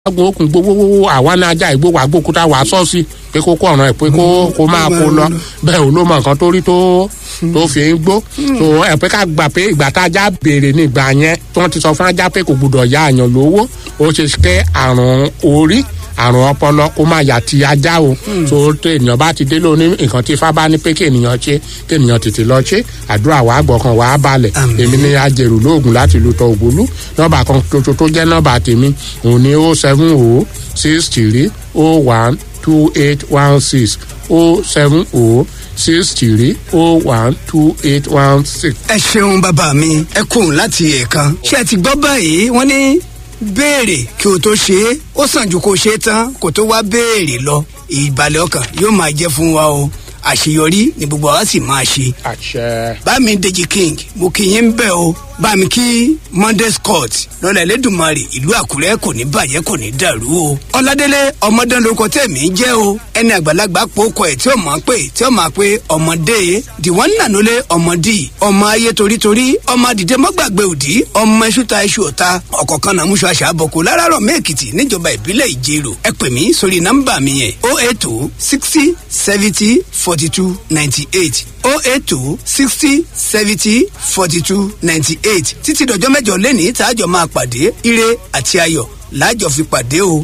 agbọn okùn gbogbo àwa ní ajá ìgbó wa gbókúta wà sọ́ọ̀sì pé kó kó ọ̀ràn ẹ̀ pé kó kó máa kó lọ bẹ́ẹ̀ ò ló mọ nǹkan tó rí tó tó fi ń gbó tó ẹ̀ pé ká gbà pé ìgbà tá ajá béèrè ní ìgbà yẹn tí wọ́n ti sọ fún ajá pé kò gbọdọ̀ ya àyàn lówó ó ṣe ké àrùn orí àrùn ọpọlọ kó má yà ti ajá o tó tó ènìyàn bá ti dé lóní nǹkan tí ifá bá ní pé kí ènìyàn ṣe kí ènìyàn tètè lọ ṣe àdúrà wàá gbọ̀kan wàá balẹ̀ èmi ní ajẹ̀rù lóògùn láti lu tọ ògbólú nọ́mbà kan tuntun tó jẹ́ nọ́mbà tèmi òun ni ó seven o six three o one two eight one six o seven o six three o one two eight one six. ẹ ṣeun bàbá mi ẹ kóhùn láti ẹ̀ẹ̀kan ṣé ẹ ti gbọ́ báyìí wọ́n ní béèrè kí o tó ṣe é ó sàn ju kó ṣe é tán kó tó wá béèrè lọ ìbàlẹ̀ ọkàn yóò máa jẹ́ fún wa o àṣeyọrí ni gbogbo wa sì máa ṣe. àṣẹ. bámi Deji King mo kì í ń bẹ̀ o bámi kí Monday Scott lọ́lẹ̀ lẹ́dùnmarè ìlú Àkúrẹ́ kò ní bàjẹ́ kò ní dàrú o. Ọládélé ọmọdán lóko tẹ̀mí jẹ́ o ẹni àgbàlagbà pòókọ ẹ̀ tí ó máa pè tí ó máa pè ọmọdé dìwọ́n nànólé ọmọdì ọmọ ayé torítorí ọmọ àdìdẹ mọ́gbàgbé òdì ọmọ iṣu ta iṣu ọ̀ta ọ̀kọ̀ọ̀kan náà múṣọ àṣà àbọ̀kù láràárọ̀ mẹ́ẹ̀kìtì níjọba ìbílẹ̀ ìjẹrò ẹ pè mí sórí nọ́mbà mi yẹn o eight two sixty seventy forty two ninety eight o eight two sixty seventy forty two ninety eight títí dọjọ́ mẹ́jọ lẹ́ni tààjọ máa pàdé ire àti ayọ̀ láàjọ fi pàdé o